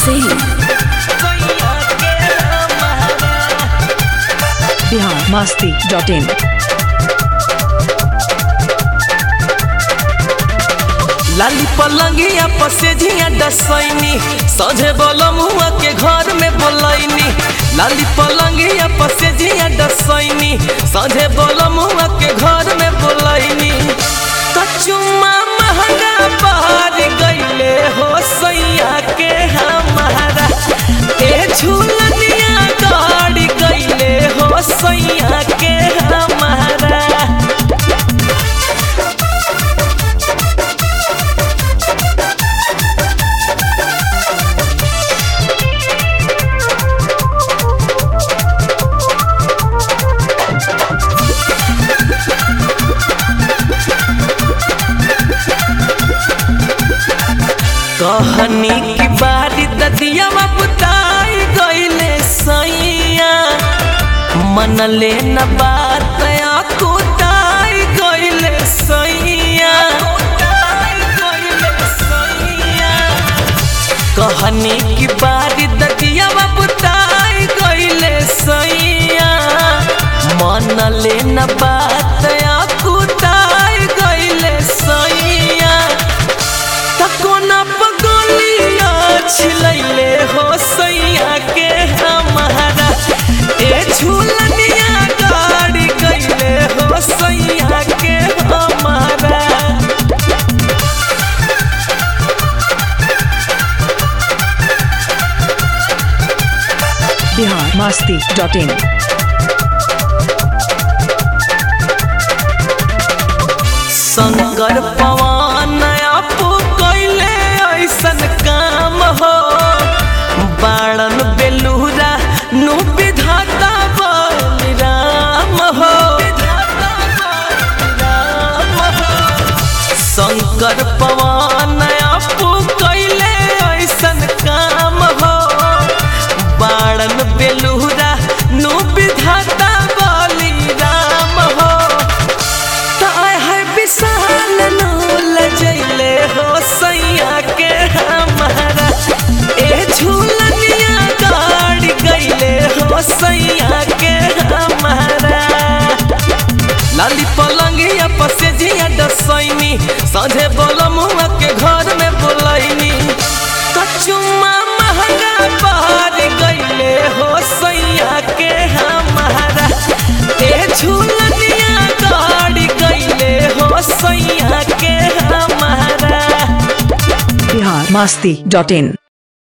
Singh. Bihar Masti.in. लाली पलंगिया पसेझिया डसैनी सझे बोलमुआ के घर में बोलैनी लाली पलंगिया पसेझिया डसैनी सझे बोलमुआ के घर में बोलैनी कचुमा महंगा बहार गईले हो सैया के हमारा ए झूलनिया गाड़ी गईले हो सैया के हमारा कहनी की बारी ददिया बुताई गईले सैया मन ले न बात कुताई गईले सैया कहनी की बारी ददिया बुताई गईले सैया मन ले न बात कुताई गईले सैया तकोना पगोलिया छिलैले हो सैया के हमारा ए झूलनिया गाड़ी गईले हो सैया के हमारा Bihar Masti.in. शंकर पवन आपो कैले ऐसन काम हो बाणन बेलूरा नु विधाता बलराम हो शंकर पवन आपो कैले ऐसन काम हो बाणन बेलूरा नु विधाता बलिराम हो ताय है विशाल नूल जैले हो सैया के हमारा ए झूलनिया गाड़ी गईले हो सैया के हमारा लाली पलंगिया पसेझिया डसैनी सझे बोलमुआ के घर में बोलैनी कचुमा महंगा बहार गईले हो सैया के हमारा ए झूलनिया गाड़ी गईले हो सैया के हमारा Bihar Masti.in.